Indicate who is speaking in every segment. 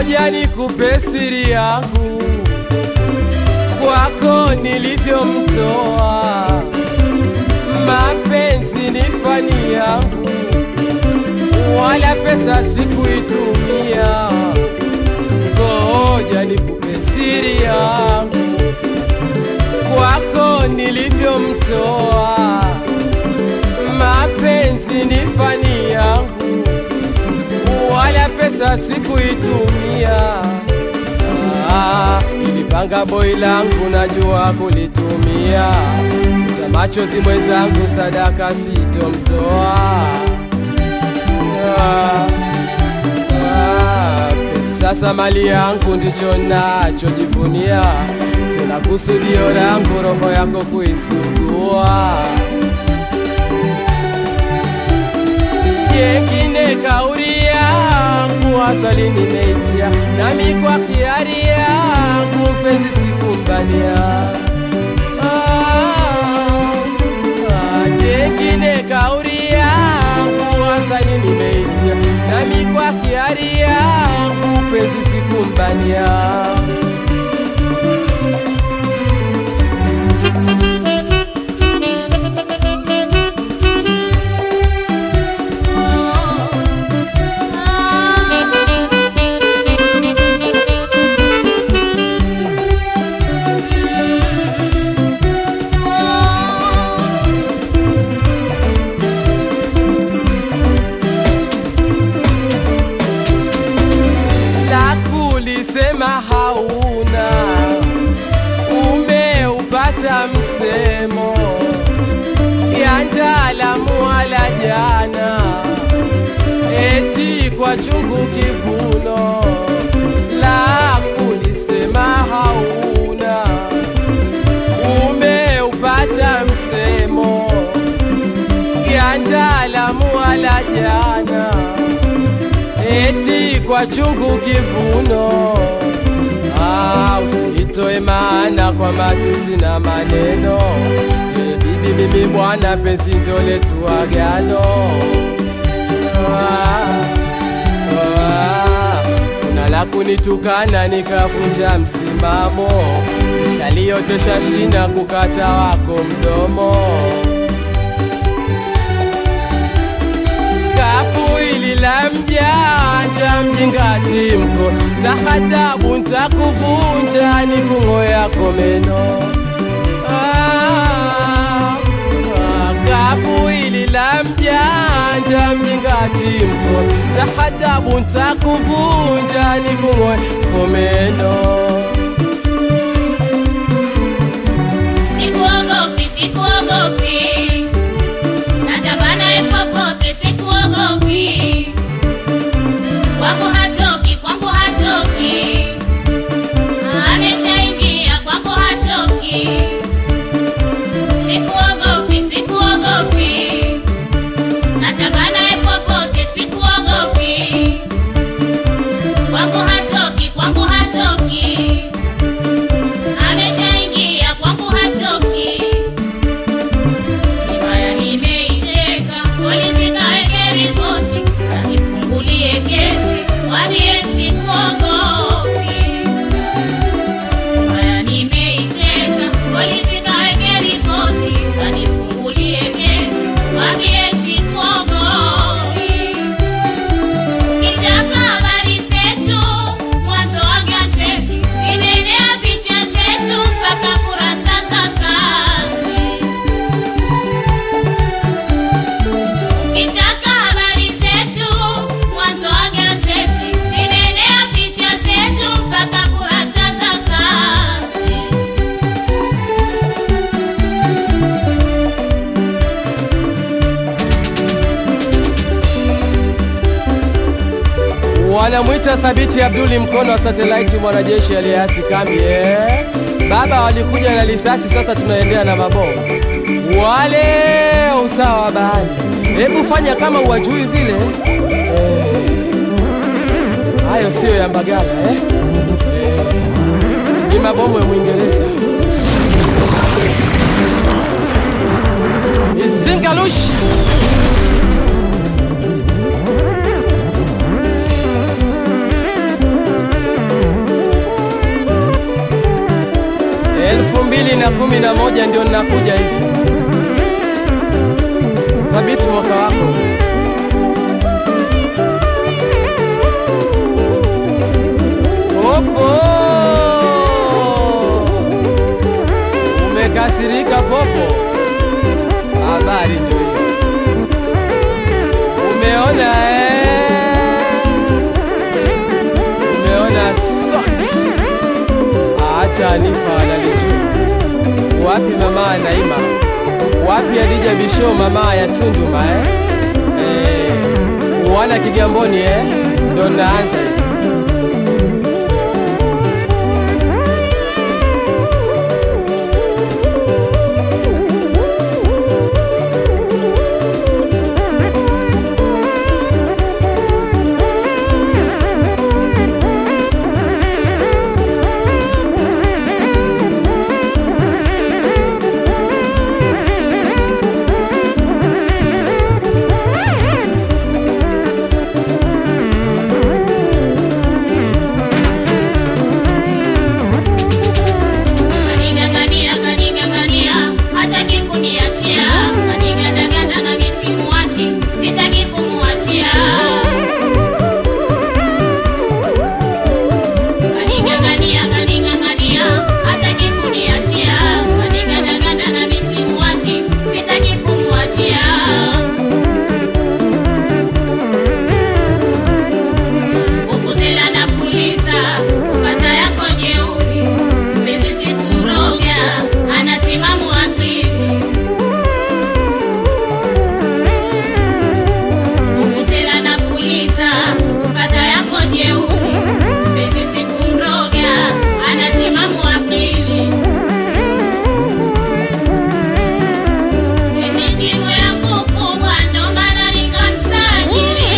Speaker 1: ngoja nikupe siri yangu kwako nilivyomtoa. Mapenzi ni fani yangu, wala pesa sikuitumia. Ngoja nikupe siri yangu kwako nilivyomtoa. Mapenzi ni fani yangu, wala pesa sikuitumia. Ah, nilipanga boi langu najua kulitumia, futa machozi mwenzangu, sadaka sitomtoa. Ah, ah, pesa sasa mali yangu ndicho nachojivunia, tena kusudio langu roho yako kuisugua. Yengine kauri yangu asali nimeitia, nami kwa kiari yangu penzi sikumbania. Ah, ah, Yengine kauri yangu asali nimeitia, nami kwa kiari yangu penzi sikumbania. la kulisema hauna, umeupata msemo ya ndaalamu wala jana, eti kwa chungu kivuno. La kulisema hauna, umeupata msemo ya ndaalamu wala jana eti kwa chungu kivuno. Ah, usiitoe maana kwa matusi na maneno. Eh, bibi mimi bwana, penzi ndo letu agano. Ah, ah, kuna la kunitukana nikavunja msimamo, nishaliotesha shina kukata wako mdomo. kapu hili la mjanja mjingati mko tahadabu ntakuvunja ni kung'o yako meno Ah, ah, kapu hili la mjanja mjingati mko tahadabu ntakuvunja ni kung'o yako meno
Speaker 2: Sikuogopi, sikuogopi, natabana popote, sikuogopi. Kwangu hatoki, kwangu hatoki, ameshaingia kwangu hatoki. Sikuogopi, sikuogopi, natabana popote, sikuogopi. Kwangu hatoki, kwangu hatoki ameshaingia kwangu hatoki. Himaya nimeiteka, polisi kaweke ripoti, kanifungulie kesi, wambie sikuogopi. Himaya nimeiteka, polisi kaweke ripoti, kanifungulie kesi, wambie sikuogopi. Ukitaka habari zetu mwanzo wa gazeti, zimeenea picha zetu mpaka kurasa za kazi. Ukitaka habari zetu mwanzo wa gazeti, zimeenea picha zetu mpaka kurasa za kazi.
Speaker 1: wanamwita Thabiti Abduli mkono wa satelaiti, mwanajeshi aliyeasi kambi eh. Baba walikuja na risasi, sasa tunaendea na mabomu wale usawa wa bahari. Hebu fanya kama uwajui vile eh. Hayo siyo ya Mbagala eh. Eh. Ni mabomu ya Mwingereza. Izingalushi mbili na kumi na moja ndio ninakuja hivi. Thabiti mwaka wako Popo, umekasirika Popo? Habari ndio hiyo, umeona eh? Umeona socks. Hata Anifa analijua. Wapi mama Naima? Wapi Adija Bisho mama ya Tunduma eh? Eh, wana Kigamboni eh? Ndo naanza hivi.
Speaker 2: Kaning'ang'ania, kaning'ang'ania, hataki kuniachia. Kanigandaganda na mimi simuachi, sitaki kumuachia. Kaning'ang'ania, kaning'ang'ania, hataki kuniachia. Kanigandaganda na mimi simuachi, sitaki kumuachia. Vuvuzela na puliza, ukata yako jeuri, mpenzi sikumroga, anatimamu akili. Vuvuzela na puliza, ukata yako jeuri, mpenzi sikumroga, anatimamu akili. Mijigo yangu kubwa, ndo maana nikamsajili.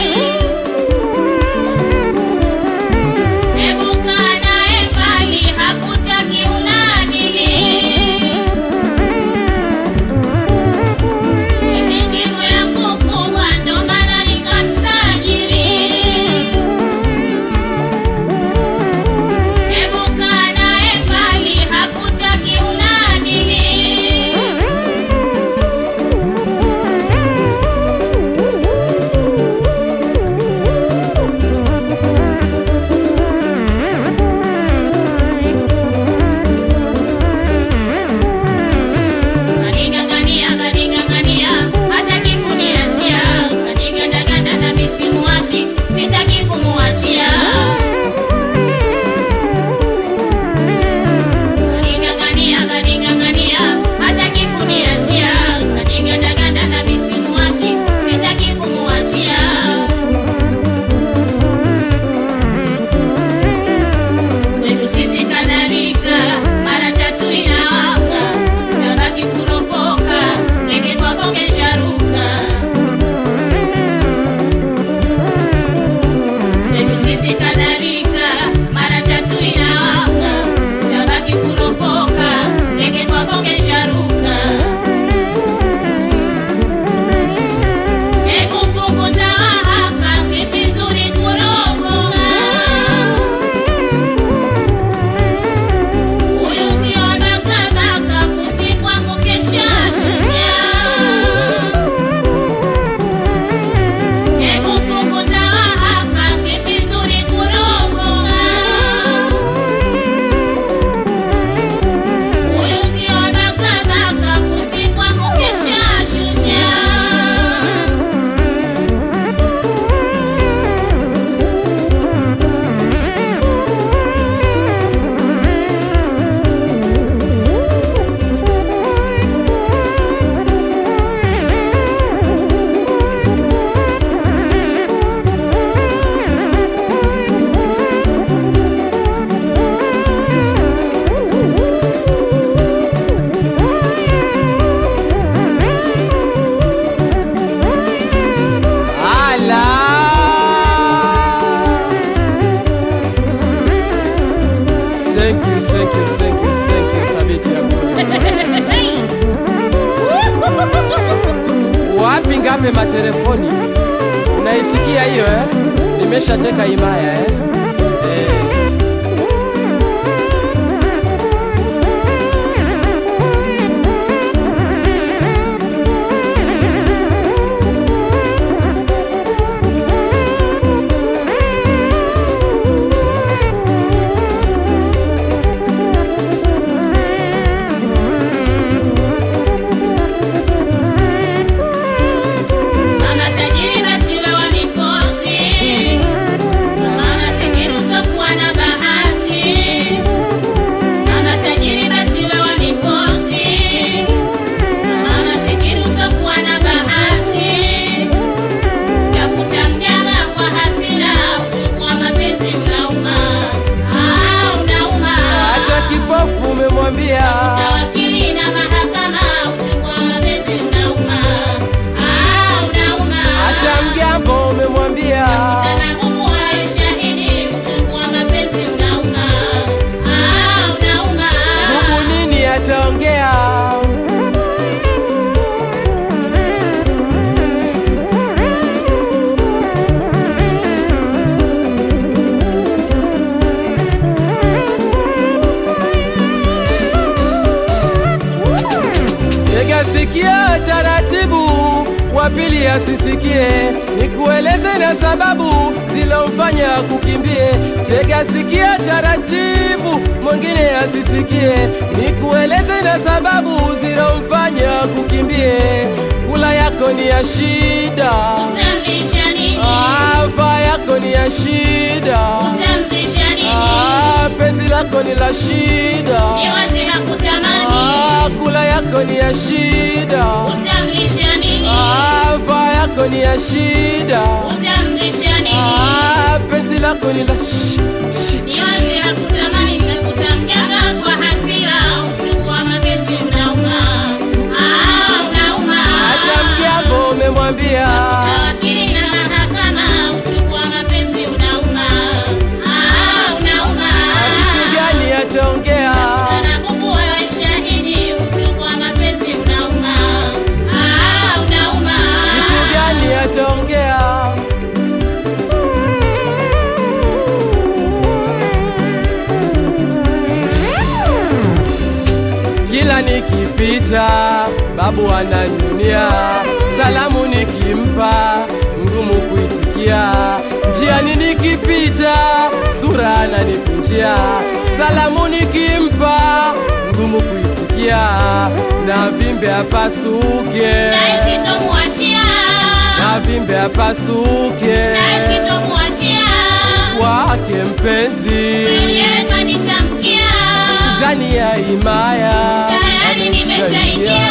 Speaker 2: Hebu kaa naye mbali, hakutaki unadili. Mijigo yangu kubwa, ndo maana nikamsajili. Hebu kaa naye mbali, hakutaki unadili. Kaning'ang'ania, kaning'ang'ania, hataki kuniachia. Kanigandaganda na mimi simuachi, sitaki kumuachia. Kaning'ang'ania, kaning'ang'ania, hataki kuniachia. Kanigandaganda na mimi simuachi, sitaki kumuachia. Kwetu sisi kadhalika, mara tatu inawaka, tabaki kuropoka, ndege kwako kesharuka. Kwetu sisi kadhalika, mara tatu inawaka, tabaki kuropoka, ndege kwako kesharuka. Hebu punguza wahaka, si vizuri kuropoka. Huyu sio bakabaka, puzi kwangu keshashusha. Hebu punguza wahaka, si vizuri kuropoka. Huyu sio bakabaka, puzi kwangu keshashusha.
Speaker 1: Ala! Thank you, thank you, thank you, thank you, Thabiti Abdul. Wapi ngape matelefoni? Unaisikia hiyo eh? Nimeshateka himaya eh? Eh. pili asisikie, nikueleze na sababu zilomfanya kukimbie. Tega sikia taratibu, mwingine asisikie, nikueleze na sababu zilomfanya kukimbie. Kula yako ni ya shida,
Speaker 2: Utamlisha nini?
Speaker 1: ava yako ni ya shida,
Speaker 2: Utamvisha nini?
Speaker 1: Ah, penzi lako ni la shida,
Speaker 2: Ni wazi hakutamani.
Speaker 1: Ah, kula yako ni ya shida,
Speaker 2: Utamlisha nini?
Speaker 1: ava yako ni ya shida,
Speaker 2: Utamvisha nini?
Speaker 1: Ah, penzi lako ni la shi, shi,
Speaker 2: Ni wazi hakutamani. Tafuta mganga kwa hasira, uchungu wa mapenzi unauma. Ah, unauma.
Speaker 1: hata mgambo umemwambia
Speaker 2: Tawakili na mahakama, uchungu wa mapenzi unauma. Ah, unauma.
Speaker 1: kitu gani ataongea
Speaker 2: Sana bubu wewe shahidi, uchungu wa mapenzi unauma. Ah, unauma.
Speaker 1: kitu gani ataongea kila nikipita babu ananyunia salamu nikimpa ngumu kuitikia njiani nikipita sura ananikunjia salamu nikimpa ngumu kuitikia na vimbe apasuke
Speaker 2: Na sitomwachia.
Speaker 1: na vimbe apasuke
Speaker 2: Na sitomwachia.
Speaker 1: wake mpenzi
Speaker 2: Mwenyewe kanitamkia.
Speaker 1: ndani ya himaya
Speaker 2: Tayari nimeshaingia.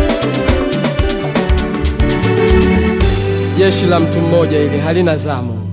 Speaker 1: jeshi la mtu mmoja ili halina zamu